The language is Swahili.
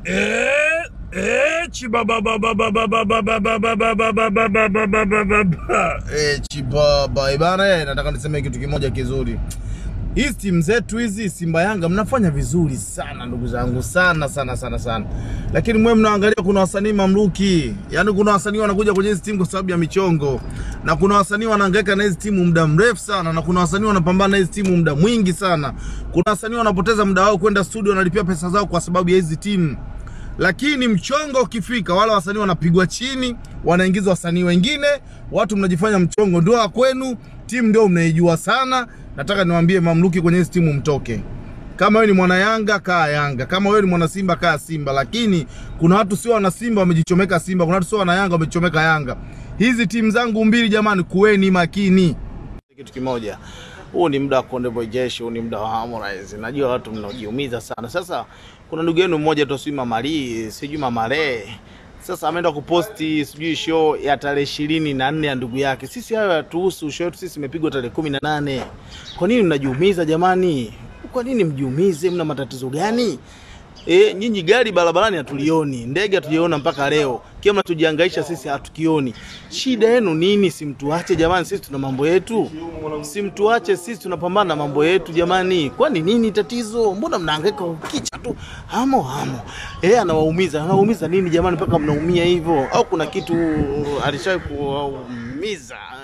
Eh, eh, chibabababababababababababababababa. Eh, chibaba ibana, eh, nataka niseme kitu kimoja kizuri. Hizi timu zetu hizi Simba Yanga mnafanya vizuri sana ndugu zangu, sana sana sana sana, lakini mwe mnaangalia, kuna wasanii mamluki, yaani kuna wasanii wanakuja kwenye hizi timu kwa sababu ya michongo, na kuna wasanii wanahangaika na hizi timu muda mrefu sana, na kuna wasanii wanapambana na hizi timu muda mwingi sana. Kuna wasanii wanapoteza muda wao kwenda studio, wanalipia pesa zao kwa sababu ya hizi timu lakini mchongo ukifika, wale wasanii wanapigwa chini, wanaingizwa wasanii wengine, watu mnajifanya mchongo ndio wa kwenu, timu ndio mnaijua sana. Nataka niwaambie mamluki kwenye hizi timu mtoke. Kama wewe ni mwana Yanga kaa Yanga, kama wewe ni mwana Simba kaa Simba, lakini kuna watu sio wana Simba wamejichomeka Simba, kuna watu sio wana Yanga wamejichomeka Yanga. Hizi timu zangu mbili jamani, kuweni makini. Kitu kimoja, huu ni muda wa Konde Boy Jeshi, huu ni muda wa Harmonize. Najua watu mnajiumiza sana. Sasa kuna ndugu yenu mmoja tu, sijui Mama Lee, sijui Mama Lee, sasa ameenda kuposti sijui show ya tarehe ishirini na nne ya ndugu yake. Sisi hayo hatuhusu, show yetu sisi imepigwa tarehe kumi na nane. Kwa nini mnajiumiza jamani? Kwa nini mjiumize? Mna matatizo gani? E, nyinyi gari barabarani hatulioni, ndege hatujaona mpaka leo, kile mnatujihangaisha sisi hatukioni. Shida yenu nini? Simtuache jamani, sisi tuna mambo yetu, simtuache sisi tunapambana na mambo yetu jamani. Kwani nini tatizo? Mbona mnahangaika kicha tu hamo hamo? Eh, anawaumiza anawaumiza nini jamani mpaka mnaumia hivyo? Au kuna kitu alishawahi kuwaumiza?